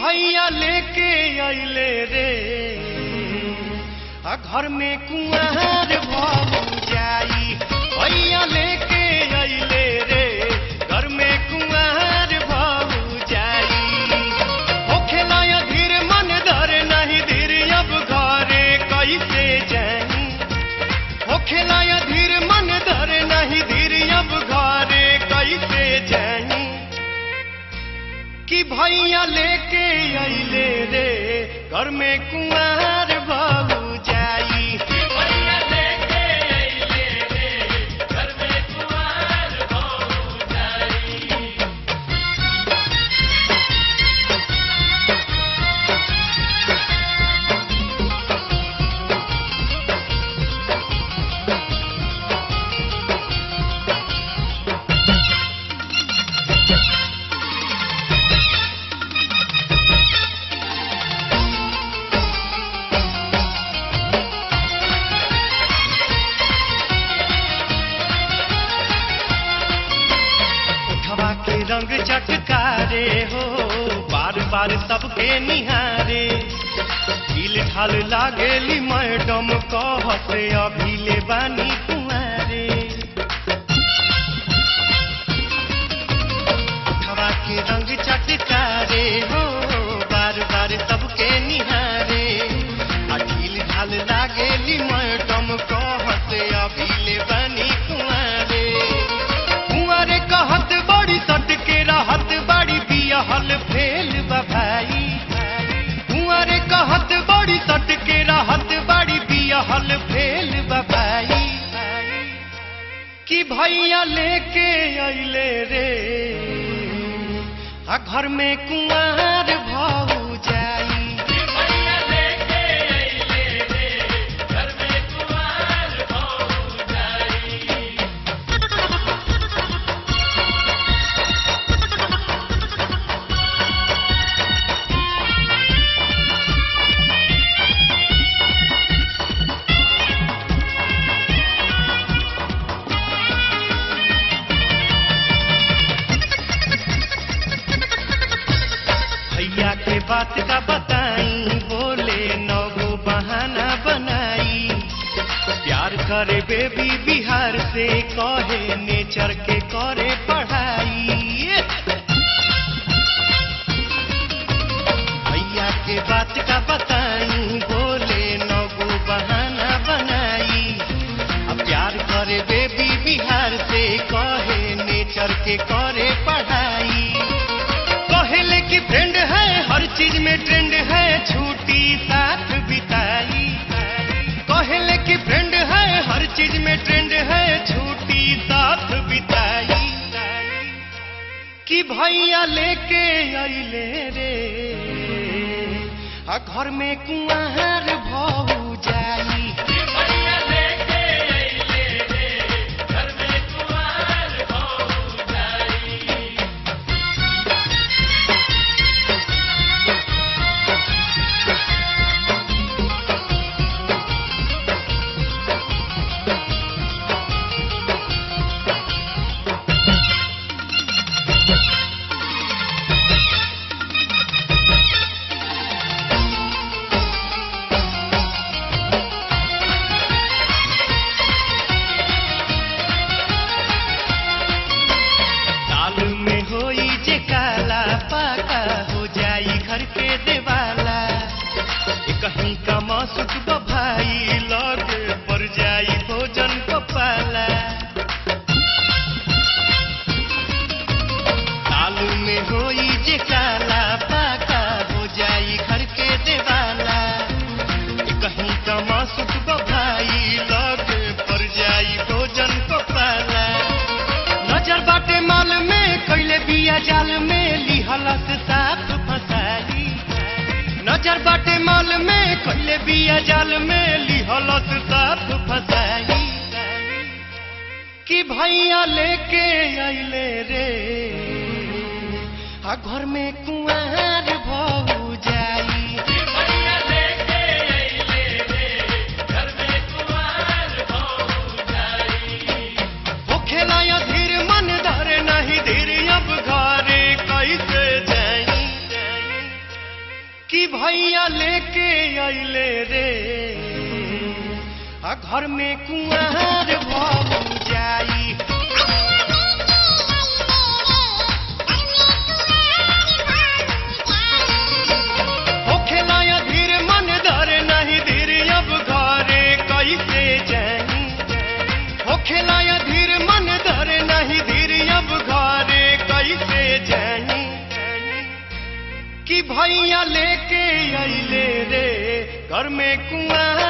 भैया लेके अइले रे आ घर में कुंवर भऊ जाई भैया लेके अइले रे घर में कुंवर भऊ जाई होखेला या धीर मन धर नहीं धीर अब घरे कैसे जाई होखेला या धीर मन धर नहीं धीर अब घरे कैसे जाई कि भैया लेके अइले रे घर में कुंवर भऊ जाई भैया लेके अइले रे घर में कुंवर भऊ जाई उठवा के रंग चटकारे हो बार बार सबके निहारे ढील ढाल लागेली मैडम कहत अभी ले बानी कुंवारे उठवा के रंग चटकारे हो बार बार सबके निहारे आ ढील ढाल लागेली मैडम कहत अभी ले बानी कुंवारे कुंवारे कहत बड़ी सट के रहत बड़ी बियहल फेल बा भाई कुंवारे कहत बड़ी सट के रहत बड़ी बियहल फेल बा भाई कि भैया लेके अइले रे आ घर में कुंवर भऊ जाई भैया लेके अइले रे घर में कुंवर भऊ जाई भैया के बात का बताई बोले नौगो बहाना बनाई प्यार करे बेबी बिहार से कहे नेचर के करे पढ़ाई भैया के बात का बताई बोले नौगो बहाना बनाई अब प्यार करे बेबी बिहार से कहे नेचर के करे पढ़ाई कहले कि फ्रेंड है हर चीज में ट्रेंड है छुट्टी साथ बिताई कहले कि फ्रेंड है हर चीज में ट्रेंड है छुट्टी साथ बिताई कि भैया लेके अइले रे आ घर में कुंवर भऊ जाई भैया लेके अइले रे घर में कुंवर भऊ जाई साल में होई जे काला पाका हो जाई घर के देवाला ए कहीं का मासुक भाई लगे पर जाई भोजन कपाला साल में होई जे काला पाका हो जाई घर के देवाला ए कहीं का मासुक भाई लगे पर जाई भोजन कपाला नजर बाटे माल में कैले बिया जाल में लिहलस साफ फसाई नजर बाटे माल में कैले बिया जाल में लिहलस साफ फसाई कि भैया लेके अइले रे आ घर में कुंवर भऊ जाई भैया लेके अइले रे घर में कुंवर भऊ जाई होखेला या धीर मन धर नहीं धीर अब घरे कैसे जाई लेके अइले रे आ घर में कुआर भऊ जाई होखेला या धीर मन धर नहीं धीर अब घरे कैसे जाई होखेला या धीर मन धर नहीं धीर अब घरे कैसे जाई कि भैया लेके अइले रे घर में कुआर